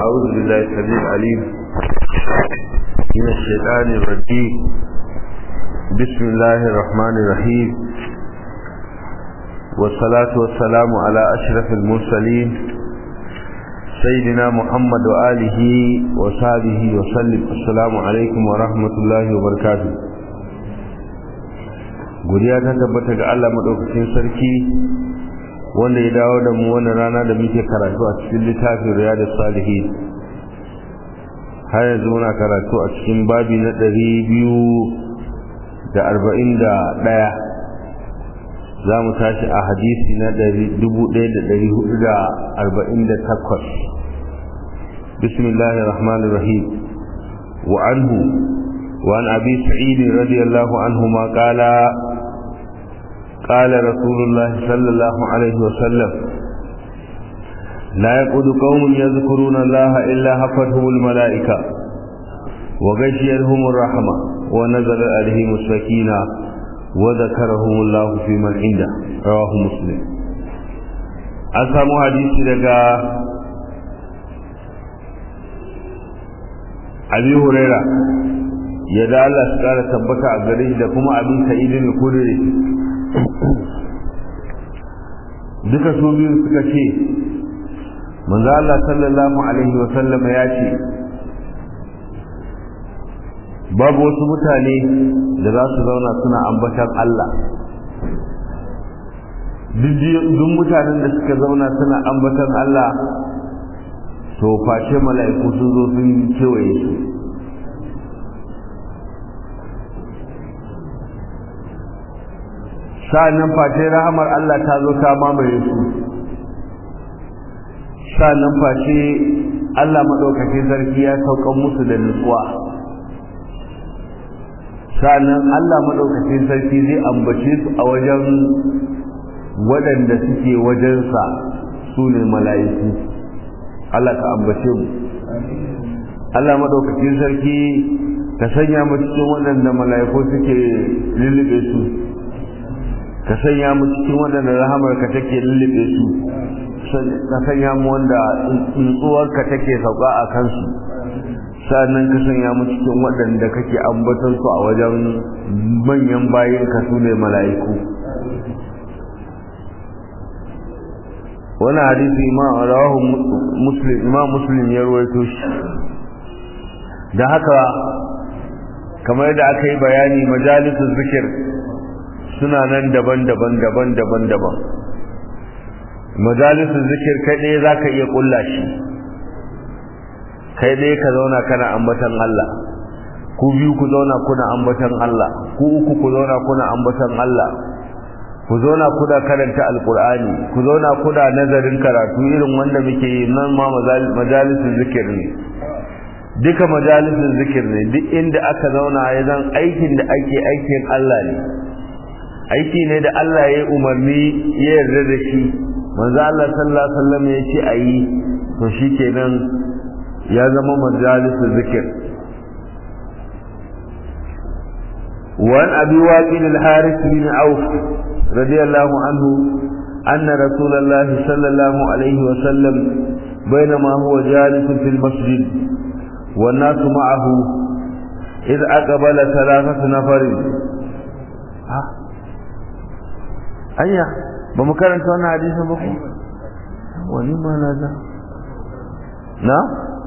أعوذ بالله السميع العليم من الشيطان الرجيم بسم الله الرحمن الرحيم والصلاة والسلام على أشرف المرسلين سيدنا محمد وآله وصحبه وسلم السلام عليكم ورحمة الله وبركاته godiya ta tabbata ga Allah madaukakin sarki wanda ya dawo da mu wannan rana da muke karatu a cikin littafin riyadus salihin har yanzu muna karatu a cikin babi na ɗari biyu da arba'in da ɗaya za mu tashi a hadisi na dubu ɗaya da ɗari hudu da arba'in da takwas bismillahi rahmanir rahim wa anhu وعن أبي سعيد رضي الله عنهما قال قال رسول الله صلى الله عليه وسلم لا يقود قوم يذكرون الله إلا حفتهم الملائكة وغشيتهم الرحمة ونزل عليهم السكينة وذكرهم الله في من عنده رواه مسلم أسامو حديث لك أبي هريرة yadda Allah su kara tabbata a gare shi da kuma abin sa'idin kudure duka su biyu suka ce manzo Allah sallallahu alaihi wa sallam ya ce babu wasu mutane da za su zauna suna ambatan Allah duk mutanen da suka zauna suna ambatan Allah to face mala'iku sun zo sun kewaye su sa'annan face rahamar Allah ta zo ta mamaye su sa'annan face Allah madaukakin sarki ya saukan musu da nutsuwa sa'annan Allah madaukakin sarki zai ambace su a wajen waɗanda suke wajensa su ne mala'iku Allah ka ambace mu Allah madaukakin sarki ka sanya mu cikin waɗanda mala'iku suke lullube su ka sanya mu cikin waɗanda rahamarka take lullube su ka sanya mu wanda tsuntsuwarka take sauka a kansu sannan ka sanya mu cikin waɗanda kake ambatar su a wajen manyan bayinka su ne mala'iku wani hadisi ma rawahu muslim imam muslim ya ruwaito shi da haka kamar da aka yi bayani majalisun zikir suna nan daban-daban daban-daban daban majalisun zikir kai ɗaya za ka iya ƙulla shi kai ɗaya ka zauna kana ambatan Allah ku biyu ku zauna kuna ambatan Allah ku uku ku zauna kuna ambatan Allah ku zauna kuna karanta alkur'ani ku zauna kuna nazarin karatu irin wanda muke yi nan ma majalisun zikir ne duka majalisun zikir ne duk inda aka zauna ya zan aikin da ake aikin Allah ne aiki ne da Allah ya umarni ya yarda da shi manzo Allah sallallahu alaihi wasallam ya ce ayi to shikenan ya zama majalisul zikir وعن أبي واقل الحارث بن عوف رضي الله عنه أن رسول الله صلى الله عليه وسلم بينما هو جالس في المسجد والناس معه إذ أقبل ثلاثة نفر anya ba mu karanta wannan hadisin ba ku wani ma na za na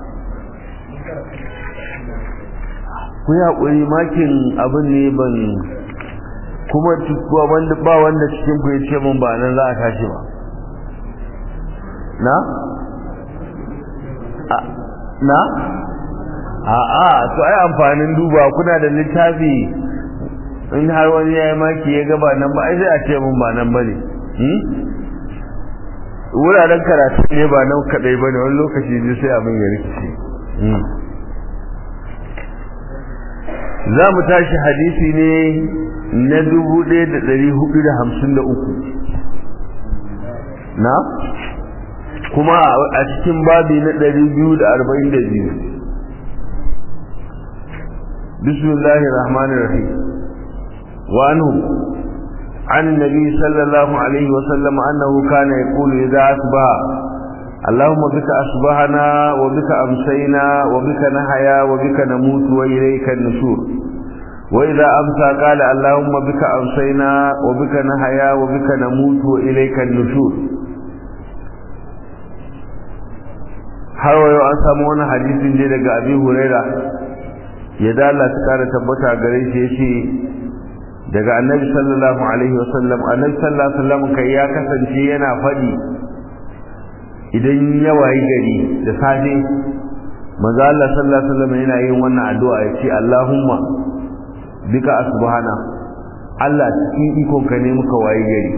ku ya ƙuri makin abin ne ban kuma wanda ba wanda cikin ku ya ce mun ba nan za a tashi ba na na a'a to ai amfanin duba kuna da littafi in har wani ya yi maki ya gaba nan ba ai sai a ce mun ba nan ba ne wuraren karatu ne ba nan kadai ba ne wani lokaci ne sai abin ya rikice za mu tashi hadisi ne na dubu ɗaya da ɗari hudu da hamsin da uku na kuma a cikin babi na ɗari biyu da arba'in da biyu bismillahir rahmanir rahim وعنه عن النبي صلى الله عليه وسلم أنه كان يقول إذا أصبح اللهم بك أصبحنا وبك أمسينا وبك نحيا وبك نموت وإليك النشور وإذا أمسى قال اللهم بك أمسينا وبك نحيا وبك نموت وإليك النشور har wayo an samu wani hadisin ne daga abi huraira ya dala ta kara tabbata gare shi yace daga annabi sallallahu alaihi wasallam annabi sallallahu alaihi wasallam kai ya kasance yana fadi idan ya wayi gari da safe manzo Allah sallallahu alaihi wasallam yana yin wannan addu'a yace Allahumma bika asbahana Allah cikin ikon ka ne muka wayi gari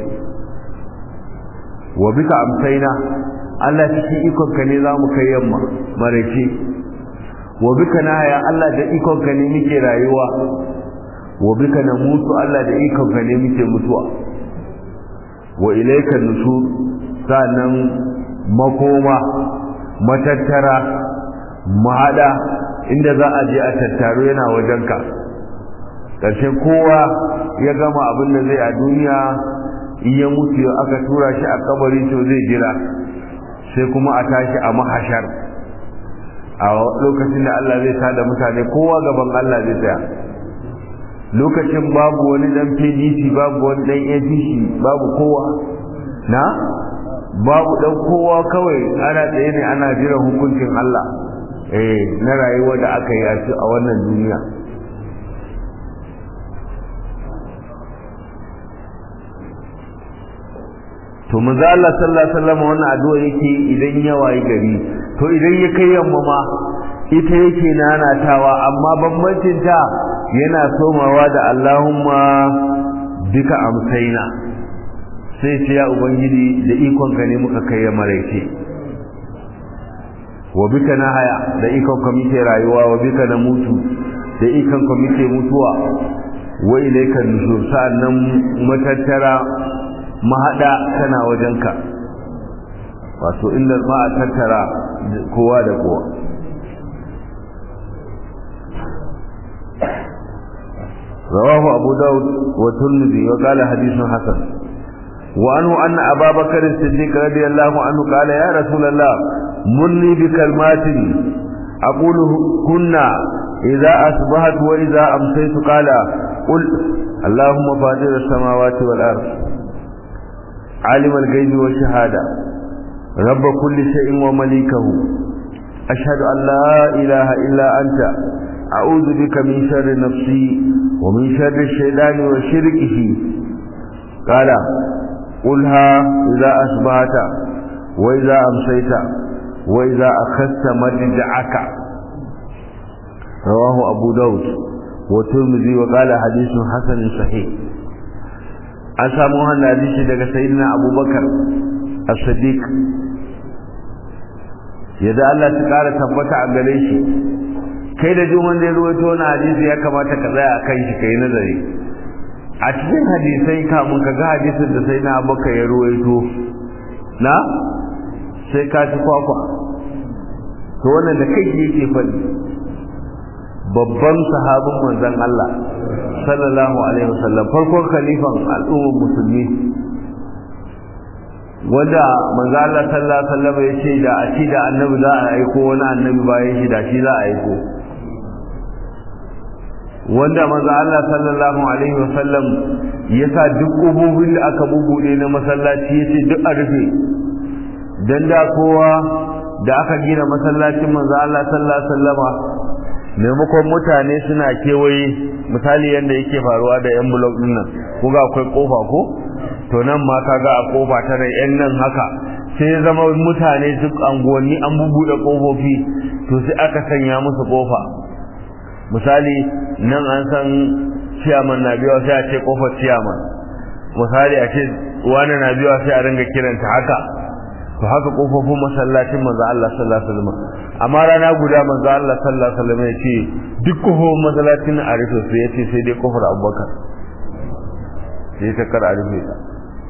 wa bika amsaina Allah cikin ikon ka ne za mu kai yamma maraice wa bika naya Allah da ikon ka ne muke rayuwa wa bika namutu Allah da ikon ka ne muke mutuwa wa ilayka nushur sanan makoma matattara mahada inda za a je a tattaro yana wajenka ƙarshen kowa ya gama abin da zai a duniya in ya mutu aka tura shi a kabari to zai jira sai kuma a tashi a mahashar a lokacin da Allah zai tada mutane kowa gaban Allah zai tsaya lokacin babu wani dan PDP babu wani dan APC babu kowa na babu dan kowa kawai ana tsaye ne ana jiran hukuncin Allah eh na rayuwa da aka yi a wannan duniya to manzo Allah sallallahu alaihi wasallam wannan addu'a yake idan ya wayi gari to idan ya kai yamma ma ita yake nanatawa amma bambancin ta yana somawa da Allahumma bika amsaina sai ce ya ubangiji da ikon ka ne muka kai ya maraice wa bika nahaya da ikon ka muke rayuwa wa bika na mutu da ikon ka muke mutuwa wa ilayka nushur sa'annan matattara mahaɗa tana wajenka wato inda ma a tattara kowa da kowa رواه أبو داود والترمذي وقال حديث حسن وعنه أن أبا بكر الصديق رضي الله عنه قال يا رسول الله مرني بكلمات أقول كنا إذا أصبحت وإذا أمسيت قال قل اللهم فاطر السماوات والأرض عالم الغيب والشهادة رب كل شيء ومليكه أشهد أن لا إله إلا أنت أعوذ بك من شر نفسي ومن شر الشيطان وشركه قال قلها إذا أصبحت وإذا أمسيت وإذا أخذت مرجعك رواه أبو داود والترمذي وقال حديث حسن صحيح an samu wannan hadisi daga sayyidina abubakar as-siddiq yadda Allah ta kara tabbata a gare shi kai da jin wanda ya ruwaito wannan hadisi ya kamata ka tsaya akan shi kai nazari a cikin hadisai kamun ka ga hadisin da sayyidina abubakar ya ruwaito na sai ka ci kwakwa to wannan da kai yake faɗi babban sahabin manzon Allah sallallahu alaihi wasallam farkon khalifan al'ummar musulmi wanda manzo Allah sallallahu alaihi wasallam ya ce da a ci da annabi za a aiko wani annabi bayan shi da shi za a aiko wanda manzo Allah sallallahu alaihi wasallam ya sa duk ƙofofin da aka bubuɗe na masallaci ya ce duk a rufe dan da kowa da aka gina masallacin manzo Allah sallallahu alaihi wasallama maimakon mutane suna kewaye misali yadda yake faruwa da yan blog din nan kuga akwai kofa ko to nan ma kaga a kofa ta da yan nan haka sai zama mutane duk anguwanni an bubuɗe kofofi to sai aka sanya musu kofa misali nan an san ciyaman na biyawa sai a ce kofar ciyaman misali a ce wani na biyawa sai a ringa kiranta haka to haka kofofin masallacin manzo Allah sallallahu alaihi wasallam amma rana guda manzo Allah sallallahu alaihi wasallam ya ce duk kofofin masallacin a rufe su yace sai dai kofar Abubakar sai ta kar a rufe ta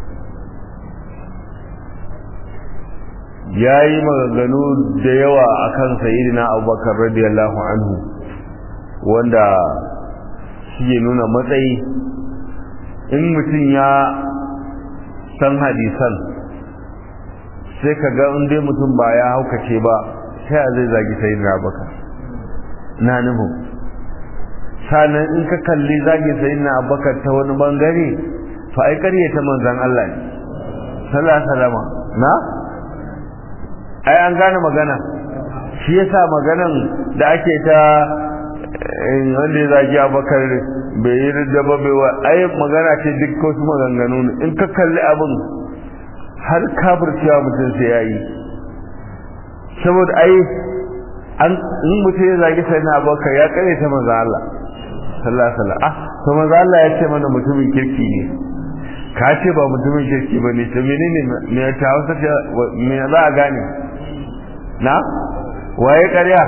yayi maganganu da yawa akan sayyidina Abubakar radiyallahu anhu wanda shi ya nuna matsayi in mutum ya san hadisan sai ka ga in dai mutum ba ya haukace ba sai zai zagi sai na baka na nufin sanan in ka kalli zagi sai na abakar ta wani bangare to ai ƙarye ta manzan Allah ne sallallahu salama na ai an gane magana shi yasa maganan da ake ta wanda ya zagi abakar bai yi da ba bai wa ai magana ce duk wasu maganganu ne in ka kalli abin har kafircewa mutum sai ya yi saboda ai an in mutum ya zagi sai na abakar ya kare ta manzo Allah sallallahu alaihi wasallam ah to manzo Allah ya ce mana mutumin kirki ne ka ce ba mutumin kirki ba ne to menene me ta hausa me za a gane na waye ƙarya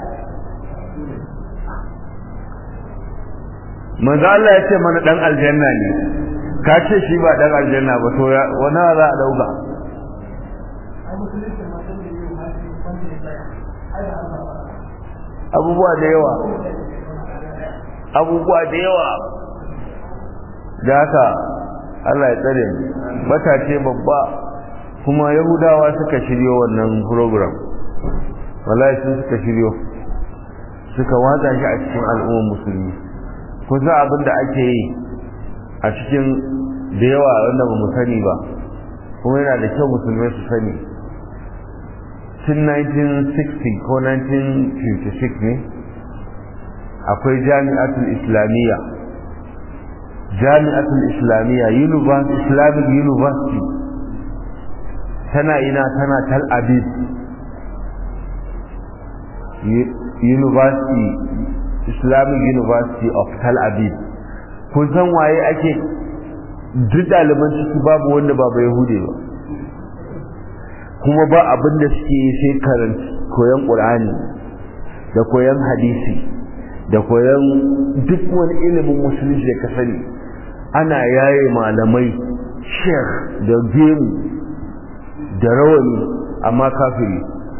manzo Allah ya ce mana dan aljanna ne ka ce shi ba dan aljanna ba to wani za a dauka abubuwa da yawa abubuwa da yawa da haka Allah ya tsare mu batace babba kuma yahudawa suka shiryo wannan program wallahi sun suka shiryo suka watsa shi a cikin al'ummar musulmi kusa abin da ake yi a cikin da yawa wanda ba mu sani ba kuma yana da kyau musulmai su sani tun 1960 ko 1956 ne akwai jami'atul islamiyya jami'atul islamiyya islamic university tana ina tana tal abid university islamic university of tal abid kun san waye ake duk ɗaliban ciki babu wanda ba bai hude ba kuma ba abin da suke yi sai karanta koyon ƙur'ani da koyon hadisi da koyon duk wani ilimin musulunci da ka sani ana yaye malamai sheikh da gemu da rawani amma kafiri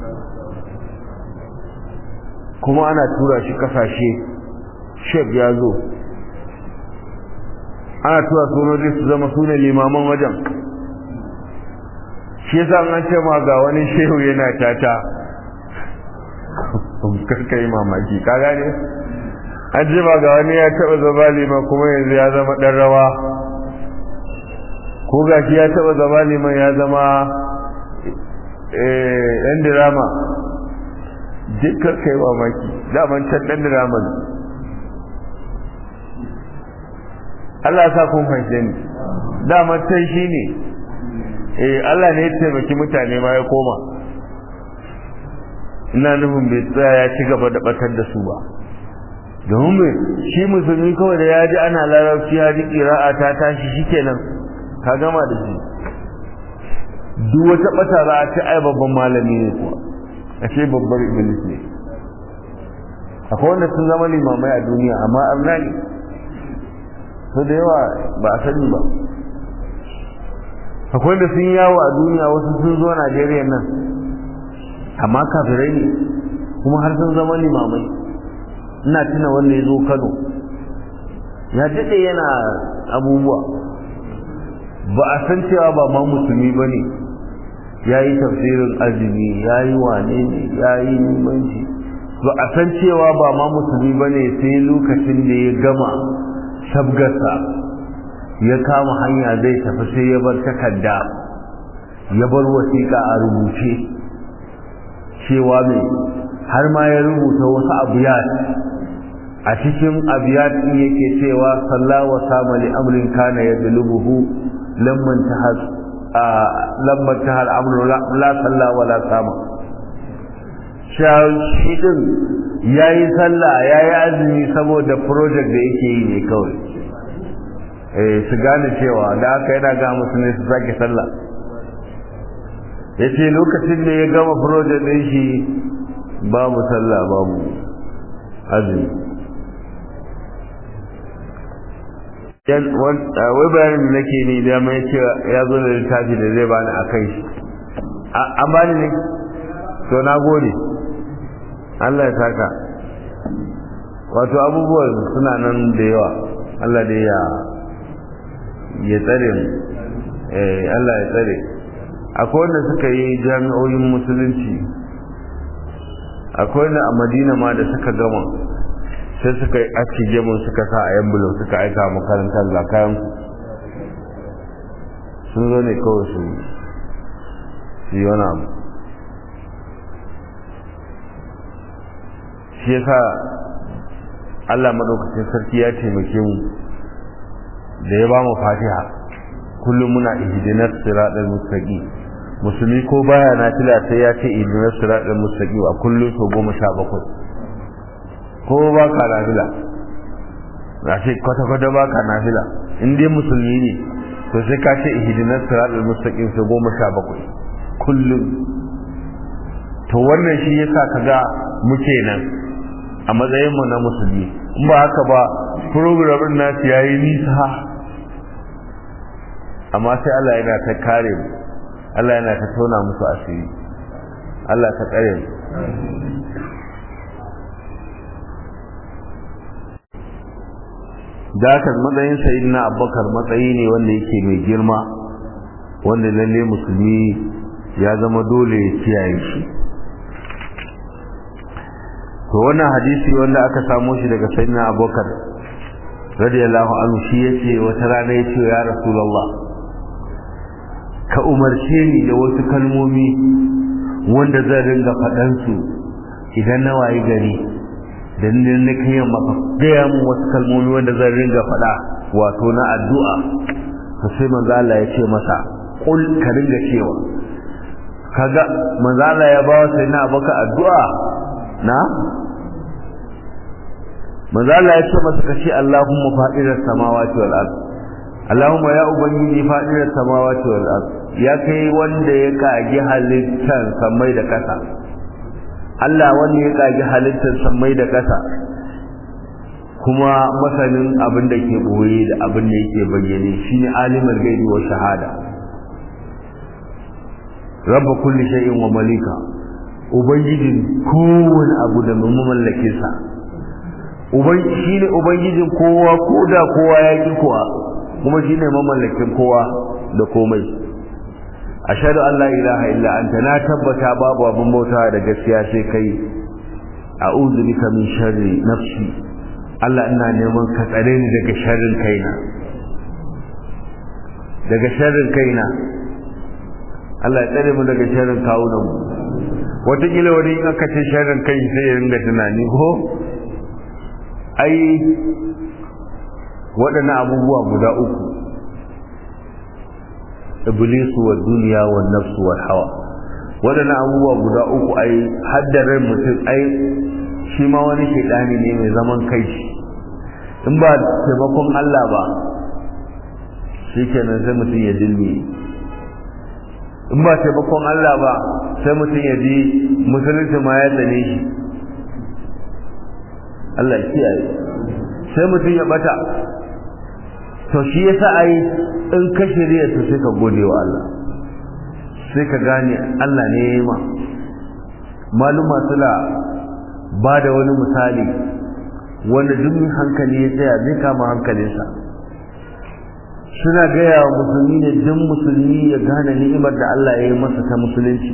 kuma ana tura shi kasashe sheikh ya zo ana tura sojoji su zama su ne limaman wajen shi yasa an ce ma ga wani shehu yana tata karka yi mamaki ka gane an ce ma ga wani ya taba zama liman kuma yanzu ya zama dan rawa ko ga shi ya taba zama liman ya zama dan dirama duk karka yi mamaki daman can dan dirama ne Allah sa kun fahimce ni daman can shi ne eh Allah ne ya taimaki mutane ma ya koma ina nufin bai tsaya ya ci gaba da batar da su ba domin mai shi musulmi kawai da ya ji ana larabci ya ji ƙira'a ta tashi shikenan ka gama da shi duk wata bata za a ce ai babban malami ne kuwa a ce babbar iblis ne akwai wanda sun zama limamai a duniya amma arna ne su da yawa ba a sani ba akwai da sun yawo a duniya wasu sun zo Najeriya nan amma kafirai ne kuma har sun zama limamai ina tuna wanda ya zo Kano ya daɗe yana abubuwa ba a san cewa ba ma musulmi ba ne ya yi tafsirin azumi ya yi wane ne ya yi limanci ba a san cewa ba ma musulmi ba ne sai lokacin da ya gama sabgarsa ya kama hanya zai tafi sai ya bar takarda ya bar wasiƙa a rubuce cewa mai har ma ya rubuta wasu abiyat a cikin abiyat ɗin yake cewa salla wa sama li amrin kana ya dulubuhu lamman tahas lamman tahal amru la salla wa la sama shi din yayi sallah yayi azumi saboda project da yake yi ne kawai su gane cewa da aka yana ga musulmi su sake sallah ya ce lokacin da ya gama project ɗin shi babu sallah babu azumi wai bayanin da nake ne da mai ce ya zo da littafi da zai bani a kai shi an bani ne to na gode Allah ya saka wato abubuwan suna nan da yawa Allah da ya ya tsare mu eh Allah ya tsare akwai wanda suka yi jami'oyin musulunci akwai wanda a madina ma da suka gama sai suka yi aski gemun suka sa a yan bulo suka aika makarantar ga kayan sun zo ne kawai su yi wani abu shi yasa Allah madaukakin sarki ya taimake mu da ya ba mu fatiha kullum muna ihdinas siratal mustaqim musulmi ko baya nafila sai ya ce ihdinas siratal mustaqim a kullum so goma sha bakwai ko ba ka nafila na ce kwata kwata ba ka nafila in dai musulmi ne to sai ka ce ihdinas siratal mustaqim so goma sha bakwai kullum to wannan shi yasa kaga muke nan a matsayinmu na musulmi in ba haka ba programin nasu ya yi nisa amma sai Allah yana ta kare mu Allah yana ta tona musu asiri Allah ta tsare mu da haka matsayin sayin na abubakar matsayi ne wanda yake mai girma wanda lalle musulmi ya zama dole ya kiyaye shi to wannan hadisi wanda aka samo shi daga sayyidina abubakar radiyallahu anhu shi yace wata rana yace ya rasulullah ka umarce ni da wasu kalmomi wanda zan ringa faɗan su idan na wayi gari dan ne na kai maka gaya mun wasu kalmomi wanda zan ringa faɗa wato na addu'a to sai manzo Allah ya ce masa kul ka ringa cewa kaga manzo Allah ya ba wa sayyidina abubakar addu'a na manzo Allah ya ce masa kace Allahumma fa'irar samawati wal ard Allahumma ya ubangiji fa'irar samawati wal ard ya kai wanda ya kage halittar samai da kasa Allah wanda ya kage halittar samai da kasa kuma masanin abin da ke boye da abin da yake bayyane shine alimul gaibi wa shahada rabb kulli shay'in wa malika ubangijin kowane abu da mamallakin sa shi ne ubangijin kowa ko da kowa ya ƙi kowa kuma shi ne mamallakin kowa da komai ashhadu an la ilaha illa anta na tabbata babu abin bauta da gaskiya sai kai a'udhu bika min sharri nafsi Allah ina neman ka tsare ni daga sharrin kaina daga sharrin kaina Allah ya tsare mu daga sharrin kawunan mu wataƙila wani in aka ce sharrin kai sai ya ringa tunani ko ai waɗannan abubuwa guda uku iblisu wa duniya wa nafsu wa hawa waɗannan abubuwa guda uku ai haddarar mutum ai shi ma wani shaidani ne mai zaman kai shi in ba taimakon Allah ba shi kenan sai mutum ya dilmi in ba taimakon Allah ba sai mutum ya ji musulunci ma ya tsane shi Allah kiyaye sai mutum ya bata to shi yasa ai in ka shirya to sai ka gode wa Allah sai ka gane Allah ne ya ma maluma suna ba da wani misali wanda duk hankali ya tsaya zai kama hankalinsa suna gaya wa musulmi ne duk musulmi ya gane ni'imar da Allah ya yi masa ta musulunci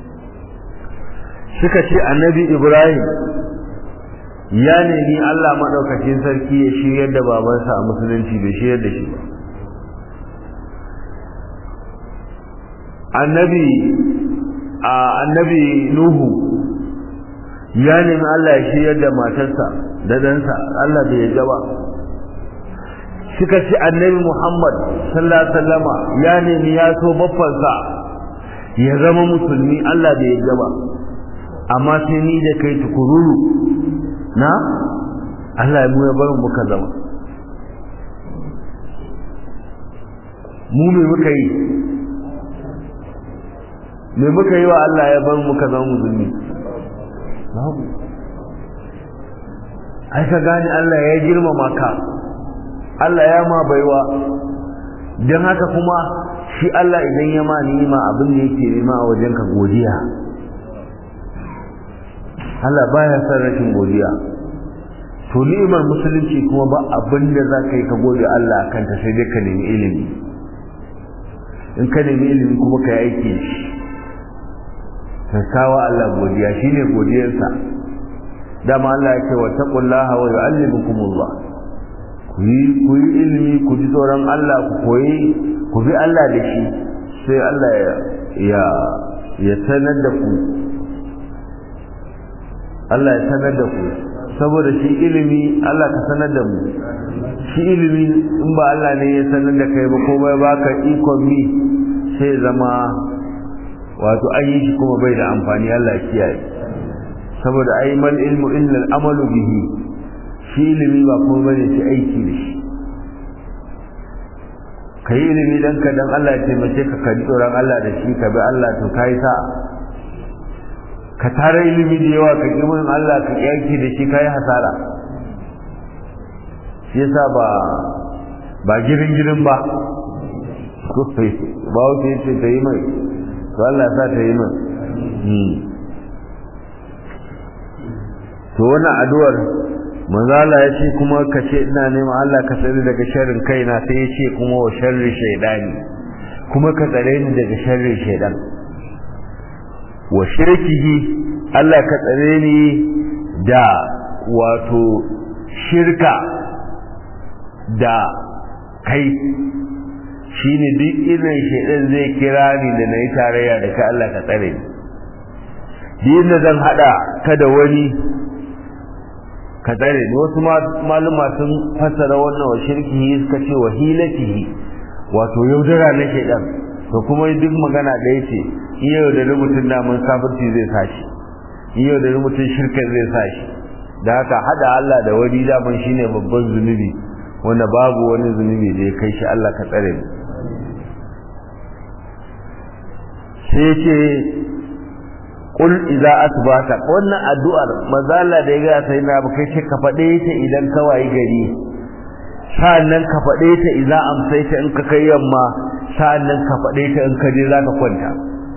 suka ce annabi Ibrahim ya nemi Allah maɗaukacin sarki ya shiryar da babansa a musulunci bai shiryar da shi ba annabi a annabi nuhu ya nemi Allah ya shiryar da matarsa da ɗansa Allah bai yarda ba suka ce annabi Muhammad sallallahu alaihi wasallama ya nemi ya so baffansa ya zama musulmi Allah bai yarda ba amma sai ni da kai tukururu na Allah ya ya barin muka zama mu me muka yi me muka yi wa Allah ya bar muka zama musulmi babu ai ka gane Allah ya girmama ka Allah ya ma baiwa don haka kuma shi Allah idan ya ma ni'ima abin da yake nema a wajen ka godiya Allah baya son rashin godiya to ni'imar musulunci kuma ba abin da za ka yi ka gode Allah kanta sai dai ka nemi ilimi in ka nemi ilimi kuma ka yi aiki shi ka kawo Allah godiya shine godiyarsa dama Allah ya ce wa taqullaha wa yu'allimukumullah ku yi ku yi ilimi ku ji tsoron Allah ku koyi ku bi Allah da shi sai Allah ya ya sanar da ku Allah ya sanar da ku saboda shi ilimi Allah ka sanar da mu shi ilimi in ba Allah ne ya sanar da kai ba ko bai baka ikon mi sai zama wato an yi shi kuma bai da amfani Allah ya kiyaye saboda ai mal ilmu illa al-amalu bihi shi ilimi ba kuma bane shi aiki da shi kai ilimi dan ka dan Allah ya taimake ka ka tsoron Allah da shi ka bi Allah to kai sa ka tare ilimi da yawa ka ki mun Allah ka yaki da shi kai hasara shi yasa ba ba girin girin ba ko sai ba wuce ce ta yi mai to Allah ya sa ta yi mai to wannan addu'ar manzo Allah ya ce kuma ka ce ina neman Allah ka tsare daga sharrin kaina sai ya ce kuma wa sharri shaydani kuma ka tsare ni daga sharrin shaydan wa shirkihi Allah ka tsare ni da wato shirka da kai shine duk irin shaydan zai kira ni da nayi tarayya da kai Allah ka tsare ni din da zan hada ka da wani ka tsare ne wasu maluma sun fassara wannan wa shirkihi suka ce wa hilatihi wato yaudara na shaidan to kuma duk magana da yace in yau da mutum da mun kafirci zai sashi in yau da mutum shirka zai sashi da haka hada Allah da wani daman shine babban zunubi wanda babu wani zunubi da ya kai shi Allah ka tsare mu sai ce kul idza asbata wannan addu'ar mazala da ya ga sai na ba kai ce ka fade ta idan ka wayi gari sa'annan ka fade ta idza amsaita in ka kai yamma sa'annan ka fade ta in ka je zaka kwanta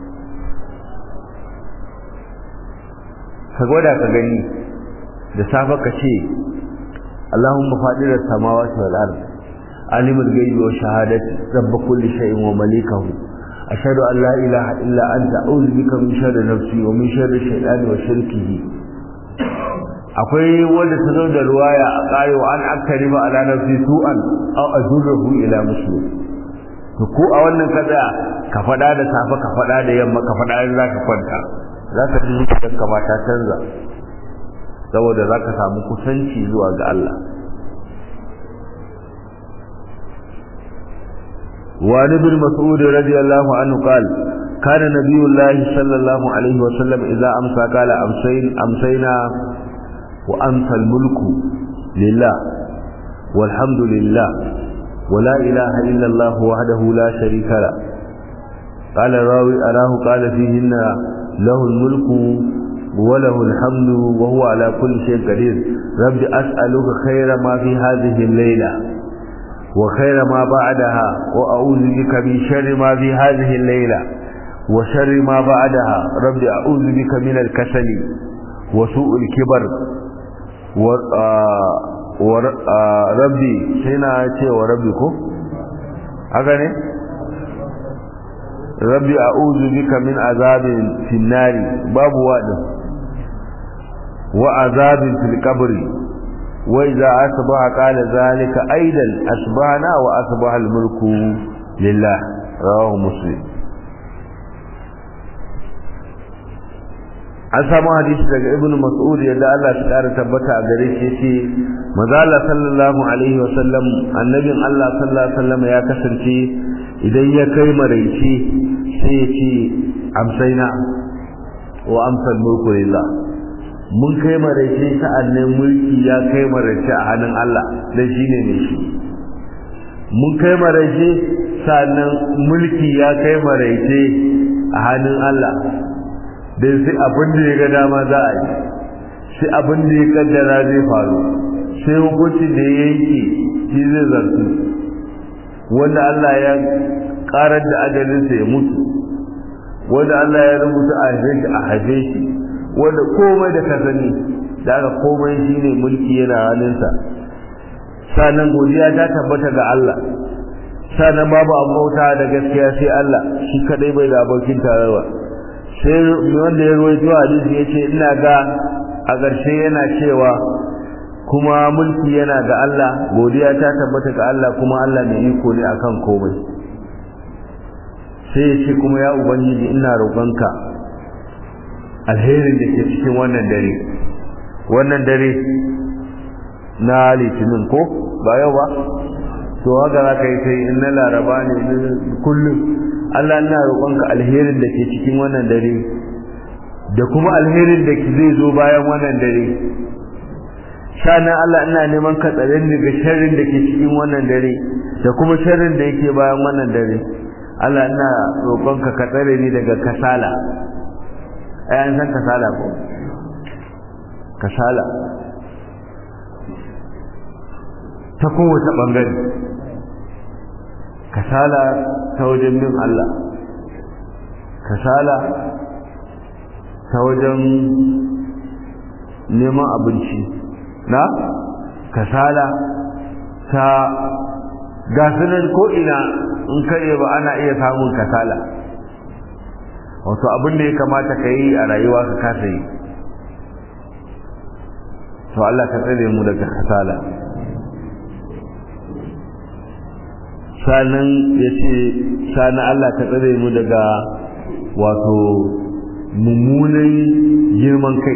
ka gwada ka gani da safa ka ce Allahumma fadira samawati wal ard alimul ghaibi wa shahadati rabb kulli shay'in wa malikahu أشهد أن لا إله إلا أنت أعوذ بك من شر نفسي ومن شر الشيطان وشركه akwai wanda ta zo da ruwaya a ƙayo an akari ba ala nafsi su'an aw azurruhu ila muslim to ko a wannan kada ka faɗa da safe ka faɗa da yamma ka faɗa in zaka kwanta zaka ji zuciyar ka ta canza saboda zaka samu kusanci zuwa ga Allah وعن ابن مسعود رضي الله عنه قال كان نبي الله صلى الله عليه وسلم إذا أمسى قال أمسين أمسينا وأمسى الملك لله والحمد لله ولا إله إلا الله وحده لا شريك له قال الراوي أراه قال فيهن له الملك وله الحمد وهو على كل شيء قدير رب أسألك خير ما في هذه الليلة وخير ما بعدها وأعوذ بك من شر ما في هذه الليلة وشر ما بعدها رب أعوذ بك من الكسل وسوء الكبر وربي هنا ce wa rabbi ko haka ne rabbi a'udhu bika min azabin fin nari babu wadin wa azabin fil qabri وإذا أصبح قال ذلك أيضا أصبحنا وأصبح الملك لله رواه مسلم an samu hadisi daga ibnu mas'ud yadda Allah ya kara tabbata a gare shi yace manzo Allah sallallahu alaihi wa sallam annabin Allah sallallahu alaihi wa sallam ya kasance idan ya kai maraice sai ya ce amsaina wa amsal mulku lillah mun kai maraice sa'annan mulki ya kai maraice a hannun Allah dan shine ne shi mun kai maraice sa'annan mulki ya kai maraice a hannun Allah dan sai abin da ya ga dama za a yi sai abin da ya kaddara zai faru sai hukunci da ya yanke shi zai zartu wanda Allah ya karar da ajalinsa ya mutu wanda Allah ya rubuta a haife shi a haife shi wanda komai da ka sani da aka komai shine mulki yana hannunsa sannan godiya ta tabbata ga Allah sannan babu abota da gaskiya sai Allah shi kadai bai da abokin tarayya sai wanda ya ruwaito hadisi yace ina ga a ƙarshe yana cewa kuma mulki yana ga Allah godiya ta tabbata ga Allah kuma Allah mai iko ne akan komai sai ya ce kuma ya ubangiji ina roƙonka alherin da ke cikin wannan dare wannan dare na litinin ko ba yau ba to haka za ka yi sai in na laraba ne kullum Allah ina roƙonka alherin da ke cikin wannan dare da kuma alherin da zai zo bayan wannan dare sannan Allah ina neman ka tsare ni daga sharrin da ke cikin wannan dare da kuma sharrin da yake bayan wannan dare Allah ina roƙonka ka tsare ni daga kasala ai an san kasala ko kasala ta kowace bangare kasala ta wajen bin Allah kasala ta wajen neman abinci na kasala ta gasunan ko'ina in kare ba ana iya samun kasala wato abin da ya kamata ka yi a rayuwa ka kasa yi to Allah ka tsare mu daga kasala sanan ya ce sanan Allah ka tsare mu daga wato mummunan girman kai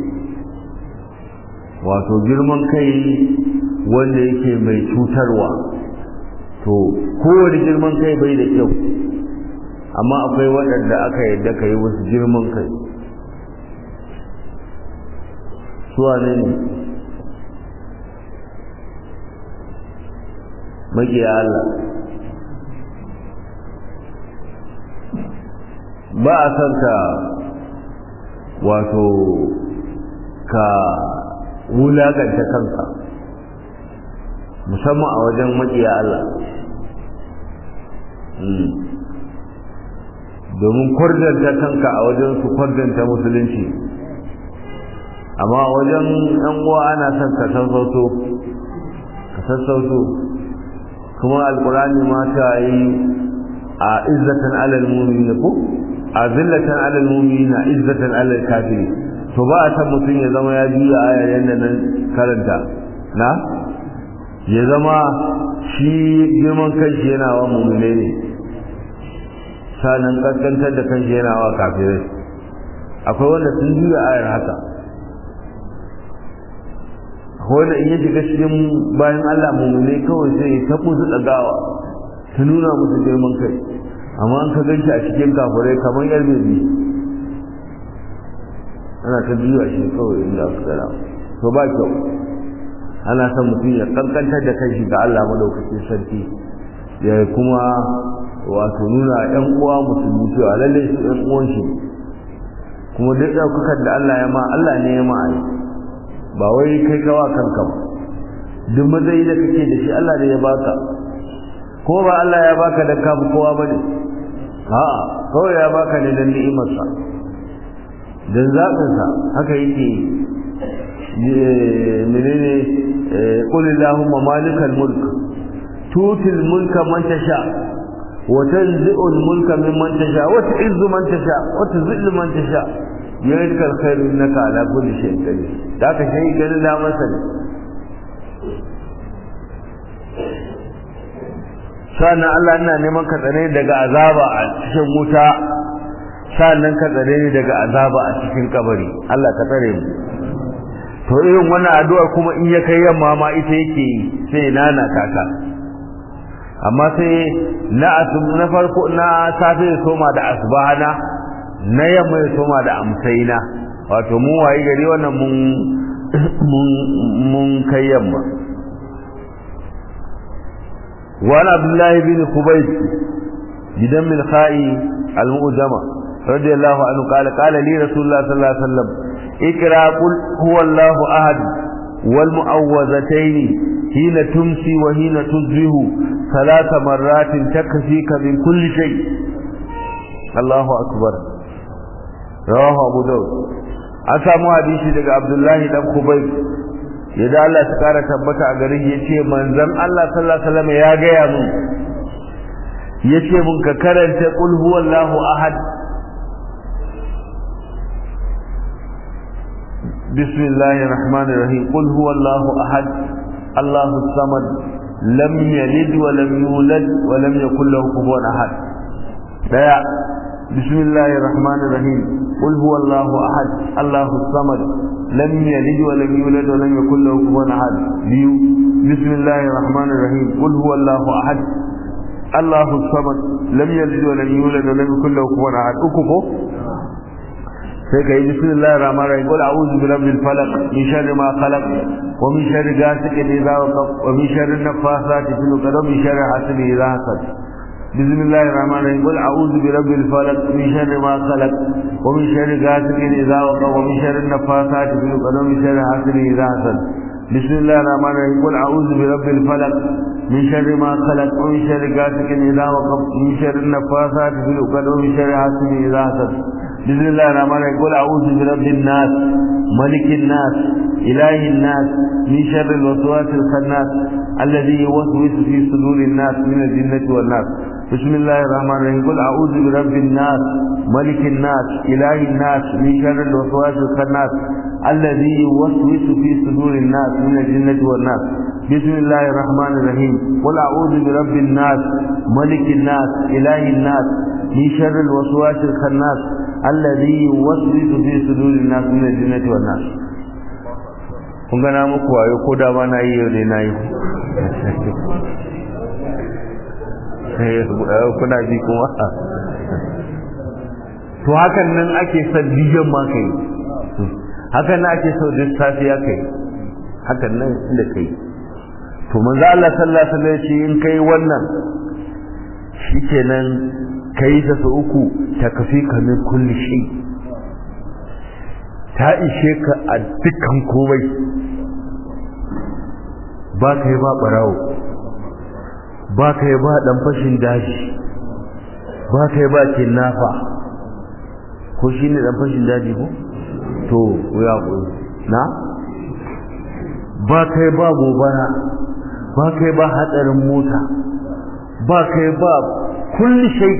wato girman kai wanda yake mai cutarwa to kowane girman kai bai da kyau amma akwai waɗanda aka yadda ka yi wasu girman kai suwa ne ne magiya Allah ba a son ka wato ka wulaganta kanka musamman a wajen maƙiya Allah domin kwardanta kanka a wajen su kwardanta musulunci amma wajen ɗan uwa ana son ka sassauto ka sassauto kuma alkurani ma ta yi a izzatan alal mu'minin ko a zillatan alal mu'minin izzatan alal kafiri to ba a san mutum ya zama ya biya ayar yadda nan karanta na ya zama shi girman kanshi yana wa mummune ne sanan kaskantar da kanshi yana wa kafirai akwai wanda sun juya ayar haka wanda in ya shiga cikin bayan Allah mummune kawai sai ya taɓo su ɗagawa ta nuna musu girman kai amma an ka ganshi a cikin kafirai kamar yar bebi ana ta juya shi kawai inda aka tsara to ba kyau ana son mutum ya kankantar da kanshi ga Allah madaukakin sarki ya kuma wato nuna ƴan uwa musulmi cewa lalle su ƴan uwan shi kuma duk ɗaukakar da Allah ya ma Allah ne ya ma ai ba wai kai kawa kanka ba duk matsayi da kake da shi Allah ne ya baka ko ba Allah ya baka dan ka fi kowa bane a'a kawai ya baka ne dan ni'imarsa dan zaɓinsa haka yake menene qul allahumma malikal mulk tutil mulka man tasha wa tanzi'ul mulka mimman tasha wa tu'izzu man tasha wa tuzillu man tasha biyadikal khairu innaka ala kulli shay'in qadir da ka shi ganin da masa ne sannan Allah ina neman ka tsare daga azaba a cikin wuta sannan ka tsare ni daga azaba a cikin kabari Allah ka tsare mu to irin wannan addu'ar kuma in ya kai yamma ma ita yake sai nana kaka amma sai na asub na farko na safe ya soma da asbahana na yamma ya soma da amsaina wato mun wayi gari wannan mun mun mun kai yamma وعن عبد الله بن خبيب بدم الخاء المؤجمة رضي الله عنه قال قال لي رسول الله صلى الله عليه وسلم اقرا قل هو الله احد والمعوذتين حين تمسي وحين تصبح ثلاث مرات تكفيك من كل شيء الله اكبر رواه ابو داود an samu hadisi daga abdullahi dan kubai yadda Allah ta kara tabbata a garin ya ce manzon Allah sallallahu alaihi wasallam ya gaya mun yace mun ka karanta qul huwallahu ahad bismillahir rahmanir rahim qul huwallahu ahad allahus samad lam yalid wa lam yulad wa lam yakul lahu kufuwan ahad daya bismillahir rahmanir rahim qul huwallahu ahad allahus samad lam yalid wa lam yulad wa lam yakul lahu kufuwan ahad biyu bismillahir rahmanir rahim qul huwallahu ahad Allahu samad lam yalid wa lam yulad wa lam yakul lahu kufuwan ahad uku ko sai kai bismillahir rahmanir rahim qul a'udhu bi rabbil falaq min sharri ma khalaq wa min sharri ghasiqin idha waqab wa min sharri nafathati fil 'uqad wa min sharri hasidin idha hasad بسم الله الرحمن الرحيم قل اعوذ برب الفلق من شر ما خلق ومن شر غاسق اذا وقب ومن شر النفاثات في العقد ومن شر حاسد اذا حسد بسم الله الرحمن الرحيم قل اعوذ برب الفلق من شر ما خلق ومن شر غاسق اذا وقب ومن شر النفاثات في العقد ومن شر حاسد اذا حسد بسم الله الرحمن الرحيم قل اعوذ برب الناس ملك الناس اله الناس من شر الوسواس الخناس الذي يوسوس في صدور الناس من الجنه والناس بسم الله الرحمن الرحيم قل اعوذ برب الناس ملك الناس اله الناس من شر الوسواس الخناس الذي يوسوس في صدور الناس من الجنه والناس بسم الله الرحمن الرحيم قل اعوذ برب الناس ملك الناس اله الناس من شر الوسواس الخناس الذي يوسوس في صدور الناس من الجنه والناس kun gana muku wayo ko da ba na yi yau ne na yi kuna ji kuma to hakan nan ake son dijon ma kai hakan nan ake so duk safiya kai hakan nan inda kai to manzo Allah sallallahu alaihi wasallam shi in kai wannan shikenan kai ta su uku ta kafi ka min kulli shay ta ishe ka a dukkan komai ba kai ba barawo ba ka yi ba ɗan fashin daji ba ka yi ba kinnafa ko shi ne ɗan fashin daji ko? to ya ƙuri na? ba ka yi ba gobara ba ka yi ba hatsarin mota ba ka yi ba kulli shai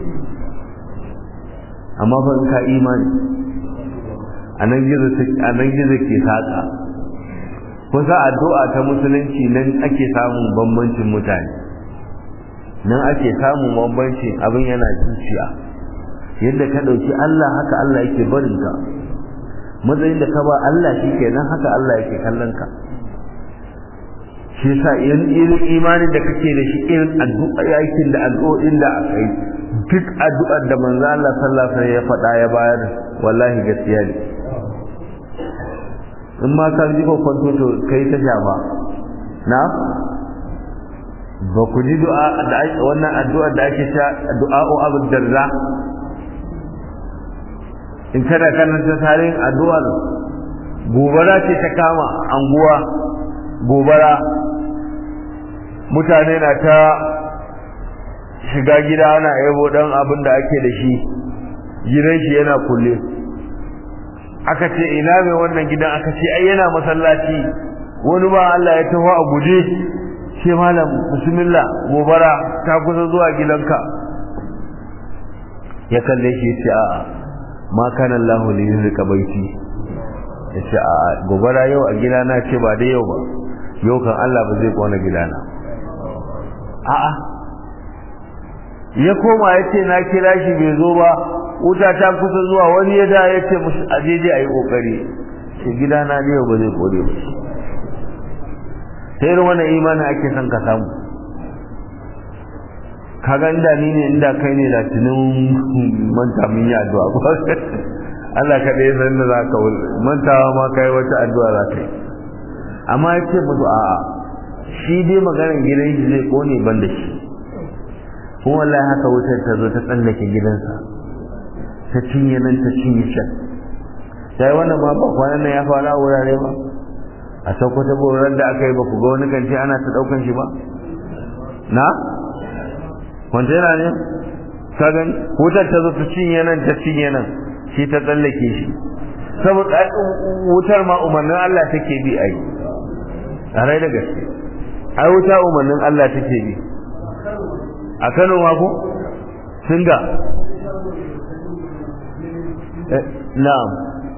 amma fa in ka imani a nan gizo ke saƙa kusa addu'a ta musulunci nan ake samun bambancin mutane nan ake samun bambancin abin yana zuciya yadda ka ɗauki Allah haka Allah yake barin ka matsayin da ka ba Allah shi kenan haka Allah yake kallon ka shi yasa irin imanin da kake da shi irin addu'a yakin da addu'o'in da aka yi duk addu'ar da manzo Allah sallallahu alaihi ya faɗa ya bayar wallahi gaskiya ne in ma ka ji ko kwanto to kai ta shafa na ba ku ji du'a da wannan addu'ar da ake ta du'a'u abu darda in kada karanta tarihin addu'ar gobara ce ta kama anguwa gobara mutane na ta shiga gida ana yabo dan abin da ake da shi gidan shi yana kulle aka ce ina mai wannan gidan aka ce ai yana masallaci wani ba Allah ya taho a guje ce malam bismillah gobara ta kusa zuwa gidanka ya kalle shi ce a'a ma kana Allah li yuzika baiti ya ce a'a gobara yau a gidana ce ba da yau ba yau kan Allah ba zai kona gidana a'a ya koma ya ce na kira shi bai zo ba wuta ta kusa zuwa wani ya da ya ce musu ajeje a yi kokari ce gidana ne yau ba zai kore ba sai irin wannan imanin ake son ka samu kaga inda ni ne inda kai ne da tunin manta mun yi addu'a Allah ka ɗaya san da za ka mantawa ma kai wata addu'a za ka yi amma ya ce musu a'a shi dai maganar gidan shi zai kone ban da shi kuma wallahi haka wutar ta zo ta tsallake gidansa ta cinye nan ta cinye can sai wannan ma ba kwanan nan ya fara wurare ba a sakwata boran da aka yi ba ku ga wani kanci ana ta daukan shi ba na kwantena ne ka gani wutar ta zo ta cinye nan ta cinye nan shi ta tsallake shi saboda wutar ma umarnin Allah take bi ai a rai da gaske ai wuta umarnin Allah take bi a Kano ma ko singa na'am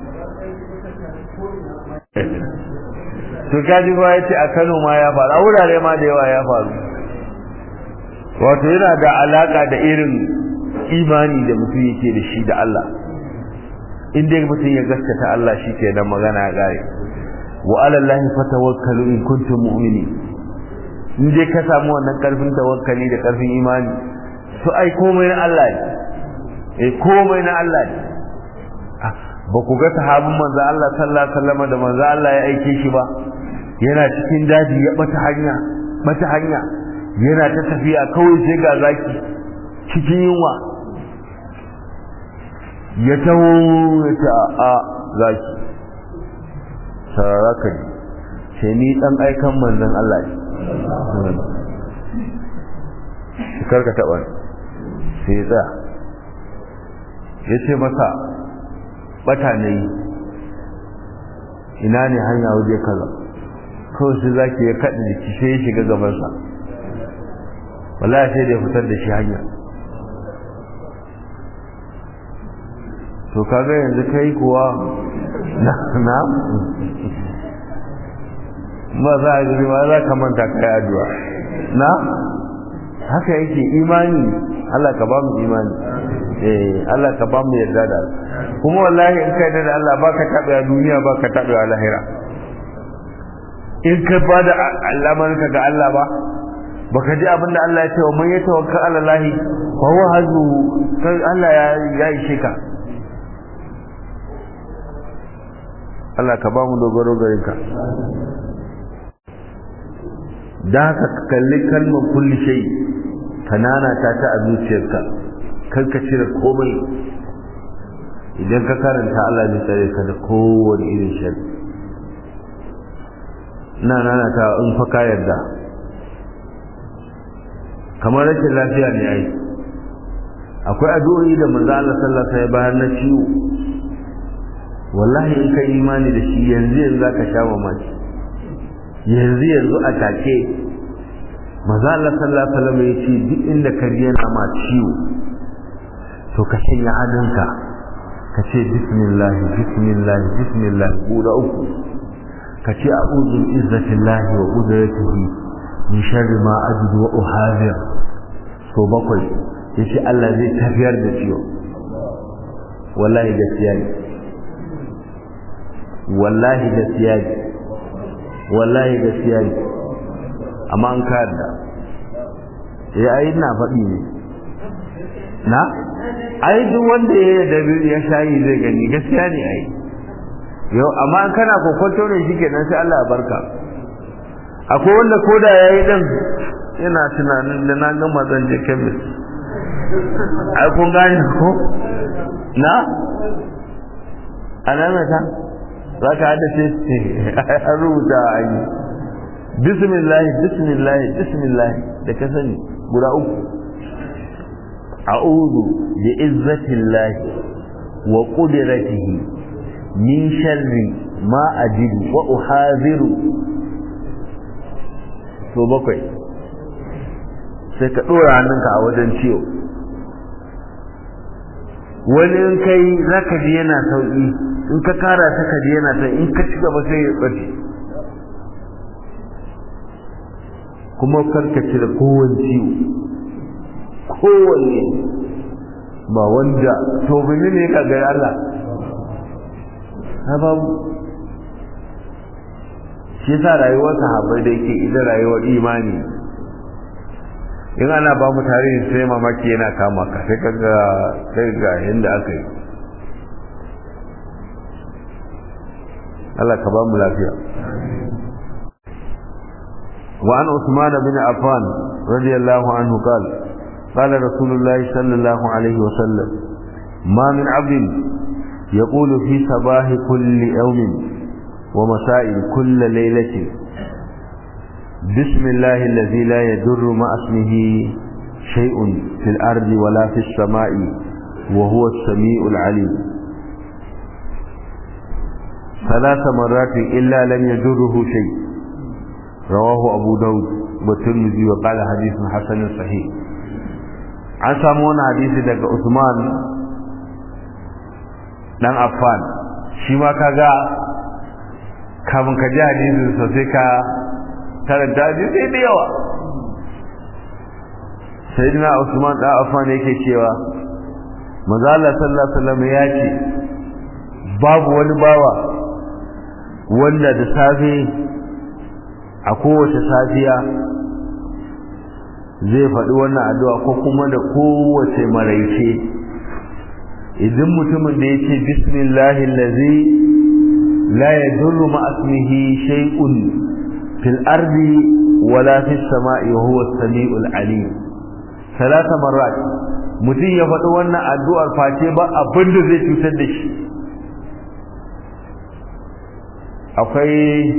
to kaji ba yace a Kano ma ya faru a wurare ma da yawa ya faru wato yana da alaka da irin imani da mutum yake da shi da Allah in dai mutum ya gaskata Allah shi ke da magana ya gare wa alallahi fatawakkalu in kuntum mu'minin in dai ka samu wannan karfin tawakkali da karfin imani to ai komai na Allah ne eh komai na Allah ne ba ku ga sahabin manzo Allah sallallahu alaihi wasallam da manzo Allah ya aike shi ba yana cikin daji ya bata hanya bata hanya yana ta tafiya kawai sai ga zaki cikin yunwa ya taho ya ta a zaki sararaka ne sai ni dan aikan manzon Allah ne karka taɓa sai ya tsaya ya ce masa bata ne ina ne hanya waje kaza kawai sai zaki ya kaɗa jiki sai ya shiga gabansa wallahi sai da ya fitar da shi hanya to kaga yanzu kai kuwa na na ba za a gari ba za ka manta kai addu'a na haka yake imani Allah ka ba mu imani eh Allah ka ba mu yarda da kuma wallahi in kai da Allah baka tabe a duniya baka tabe a lahira in ka bada alamanka ga Allah ba baka ji abinda Allah ya ce wa man yatawakkal ala Allah fa huwa hazbu kai Allah ya ya ishe ka Allah ka ba mu dogaro gare ka da haka ka kalli kalmar kulli shay kanana ta ta a zuciyarka kar ka cire komai idan ka karanta Allah zai tsare ka da kowane irin shari ina nana ta in fa ka yarda kamar rashin lafiya ne ai akwai addu'o'i da manzo Allah sallallahu alaihi wasallam bayan na ciwo wallahi in kai imani da shi yanzu yanzu zaka sha mamaki yanzu yanzu a take manzo Allah sallallahu alaihi wasallam ya ce duk inda ka ji yana ma ciwo to ka shanya hannunka ka ce bismillah bismillah bismillah guda uku ka ce a'udhu bi izzatillahi wa qudratihi min sharri ma ajidu wa uhazir so bakwai yace Allah zai tafiyar da ciwo wallahi gaskiya ne wallahi gaskiya ne wallahi gaskiya ne amma an ka yarda eh ai ina faɗi ne na ai duk wanda ya yarda ya shayi zai gani gaskiya ne ai yau amma an kana kokonto ne shikenan sai Allah ya barka akwai wanda koda yayi din yana tunanin da na gama zan je kemis ai kun gane ko na alamata za ka hada ce an rubuta a yi bismillah bismillah bismillah da ka sani guda uku a'udhu bi izzatillahi wa qudratihi min sharri ma ajidu wa uhadhiru to bakwai sai ka dora hannunka a wajen ciwo wani in kai zaka ji yana sauki in ka kara ta ka ji yana sauki in ka ci gaba sai ya bace kuma karka cire kowane ciwo kowanne ba wanda to bane ne ka ga Allah ha babu shi yasa rayuwar sahabbai da yake ita rayuwar imani in ana ba mu tarihi sai mamaki yana kama ka sai kaga sai ga yanda aka yi Allah ka ba mu lafiya وعن عثمان بن عفان رضي الله عنه قال قال رسول الله صلى الله عليه وسلم ما من عبد يقول في صباح كل يوم ومساء كل ليلة بسم الله الذي لا يضر مع اسمه شيء في الأرض ولا في السماء وهو السميع العليم ثلاث مرات إلا لم يضره شيء رواه أبو داود والترمذي وقال حديث حسن صحيح an samu wani hadisi daga Usman dan Affan shi ma kaga kafin ka ji hadisin sosai ka karanta hadisi da yawa sayyidina Usman dan Affan yake cewa manzo Allah sallallahu alaihi wasallam ya ce babu wani bawa wanda da safe a kowace safiya zai faɗi wannan addu'a ko kuma da kowace maraice idan mutumin da ya ce bismillahi lazi la yadurru ma asmihi shay'un fil ardi wala fis sama'i wa huwa as-sami'ul alim salasa marrat mutum ya faɗi wannan addu'ar face ba abin da zai cutar da shi akwai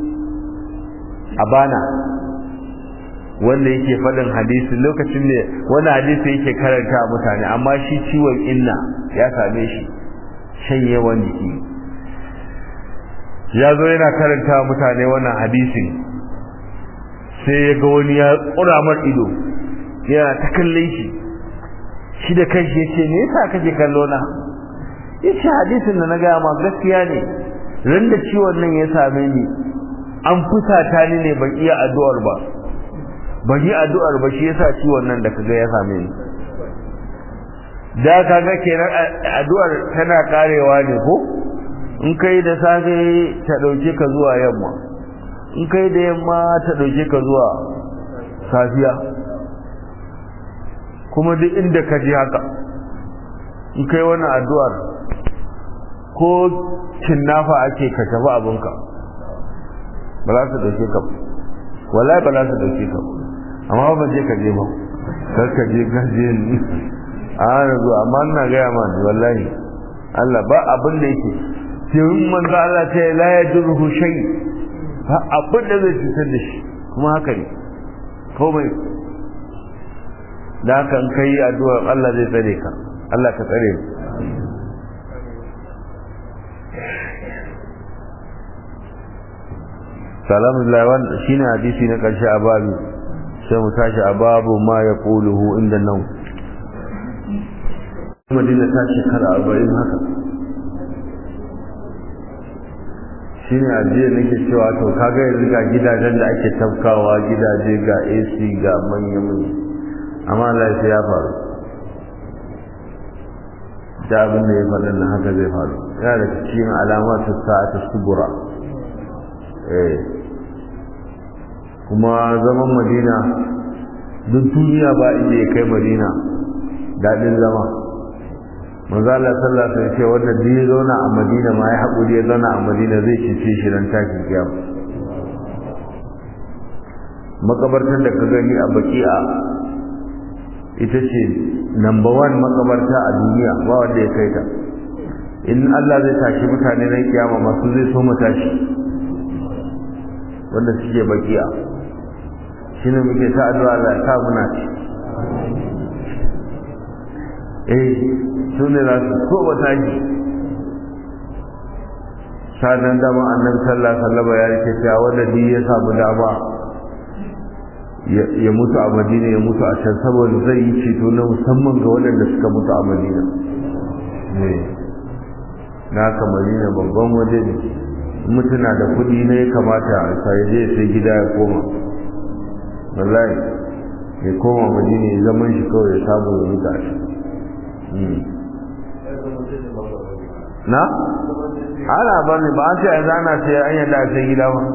abana wanda yake faɗin hadisi lokacin da wani hadisi yake karanta mutane amma shi ciwon inna ya same shi shanyewan jiki ya zo yana karanta mutane wannan hadisin sai ya ga wani ya ƙura mar ido yana ta kallon shi shi da kanshi ya ce me yasa kake kallo na ya ce hadisin da na gaya ma gaskiya ne ran da ciwon nan ya same ni an fusata ni ne ban iya addu'ar ba ban yi addu'ar ba shi yasa ciwon nan da kaga ya same ni da kaga kenan addu'ar tana karewa ne ko in kai da safe ta dauke ka zuwa yamma in kai da yamma ta dauke ka zuwa safiya kuma duk inda ka ji haka in kai wannan addu'ar ko kinnafa ake ka tafi abinka ba za su dauke ka wallahi ba za su dauke ka amma ba je ka je ba kar ka je ka je ni a yanzu amma ina gaya ma wallahi Allah ba abin da yake sai manzo Allah ta la yadurhu shay ba abin da zai cutar da shi kuma haka ne komai da haka in kai addu'a Allah zai tsare ka Allah ka tsare mu alhamdulillah wannan shine hadisi na karshe a babu sai mu tashi a babu ma ya quluhu inda nan madina ta shekara arba'in haka shine ajiye nake cewa to kaga yanzu ga gidajen da ake tafkawa gidaje ga AC ga manyan manya amma lafiya ya faru da abin da ya faɗin na haka zai faru yana da cikin alamatu sa'ata subura eh kuma zaman madina duk duniya ba inda ya kai madina daɗin zama manzo Allah sallallahu alaihi wasallam ce wanda duk ya zauna a madina ma ya haƙuri ya zauna a madina zai cice shi ran tashi kiyama makabartar da ka gani a baki'a ita ce number one makabarta a duniya ba wanda ya kai ta in Allah zai tashi mutane na kiyama masu zai so mu tashi wanda suke baki'a shine muke ta addu'a Allah ta muna ci eh su ne za su so ba tashi sanan dama annabi sallallahu alaihi wasallam ya rike cewa wanda duk ya samu dama ya mutu a madina ya mutu a can saboda zai yi ceto na musamman ga waɗanda suka mutu a madina ne na ka madina babban waje ne mutuna da kuɗi ne ya kamata a sai je sai gida ya koma wallahi ya koma madina ya zaman shi kawai ya samu ya mutu a shi na ana bane ba an ce a zana sai an yadda a sai gida ba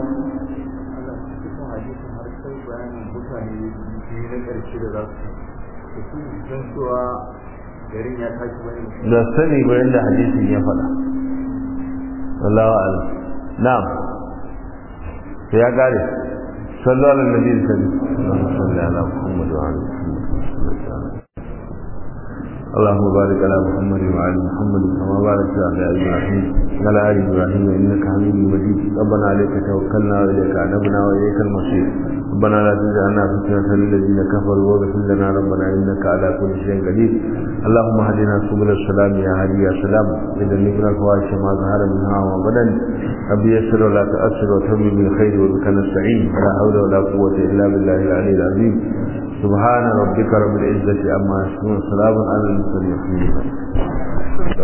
da sani ba yadda hadisin ya faɗa wallahu a'lam na'am sai ya gare sallallahu alaihi wa sallam sallallahu ala muhammad wa ala muhammad اللهم بارك على محمد وعلى محمد كما باركت على ابراهيم وعلى ال ابراهيم انك حميد مجيد ربنا عليك توكلنا واليك انبنا واليك المصير ربنا لا تجعلنا فتنة للذين كفروا واغفر لنا ربنا انك على كل شيء قدير اللهم هدنا سبل السلام يا هادي يا سلام وجنبنا الفواحش ما ظهر منها وما بدن رب يسر ولا تؤثر وتمم بالخير وبك نستعين ولا حول ولا قوة الا بالله العلي العظيم subhana rabbika rabbil izzati amma yasifun salamun alal mursalin